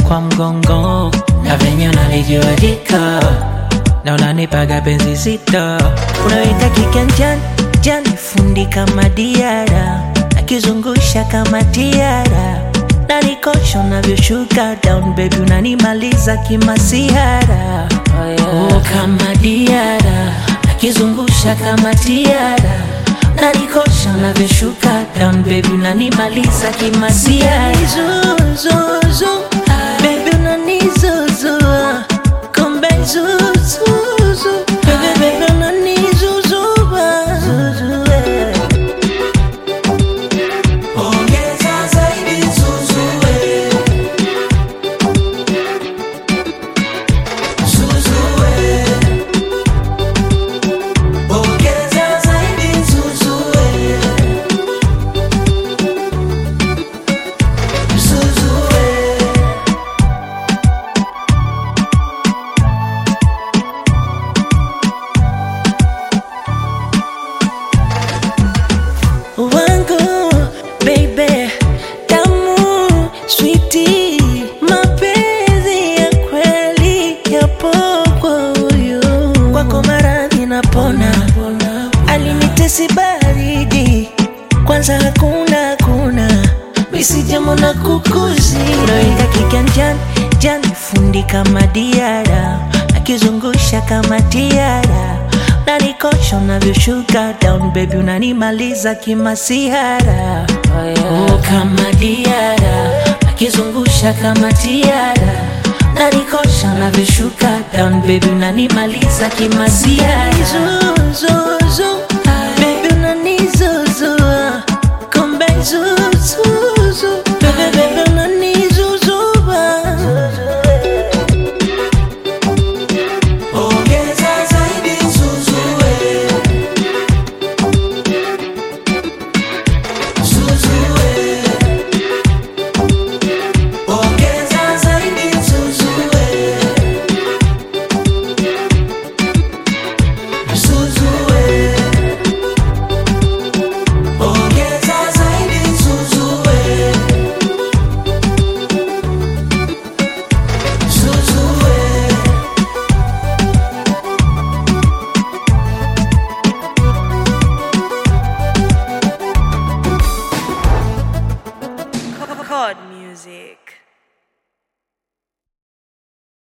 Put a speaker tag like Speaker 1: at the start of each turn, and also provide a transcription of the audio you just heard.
Speaker 1: kwa mgongo na venye unalijua jiko na unanipaga penzi zito unaweka kiganjani jani fundi kama diara akizungusha kama tiara nanikosha unavyoshuka down baby unanimaliza kimasiara oh, yeah. oh, kama diara akizungusha kama tiara nanikosha unavyoshuka down baby unanimaliza kimasiara Zuzuzu, baby unanizuzua kumbe zuzuzu baby baby unanizuzua Zuzu, eh.
Speaker 2: Ongeza zaidi Zuzue. Zuzue. Ongeza zaidi Zuzue. Zuzue.
Speaker 1: wangu baby tamu switi mapenzi ya kweli yapo kwa huyu kwako maradhi napona alinitesi baridi kwanza hakuna hakuna misijamo na kukuzi naweka kiganjani jani fundi kama diara akizungusha kama tiara nanikosha unavyoshuka down baby unanimaliza kimasihara oh, yeah. oh, kama diara akizungusha kama tiara nanikosha unavyoshuka down baby unanimaliza kimasihara Zuzuzu, baby unanizuzua kumbe zuzuzu baby baby unanizuzua
Speaker 2: Ongeza zaidi Zuzue. Zuzue. Ongeza zaidi Zuzue. Zuzue. Ongeza zaidi Zuzue. Zuzue.
Speaker 3: Chord music.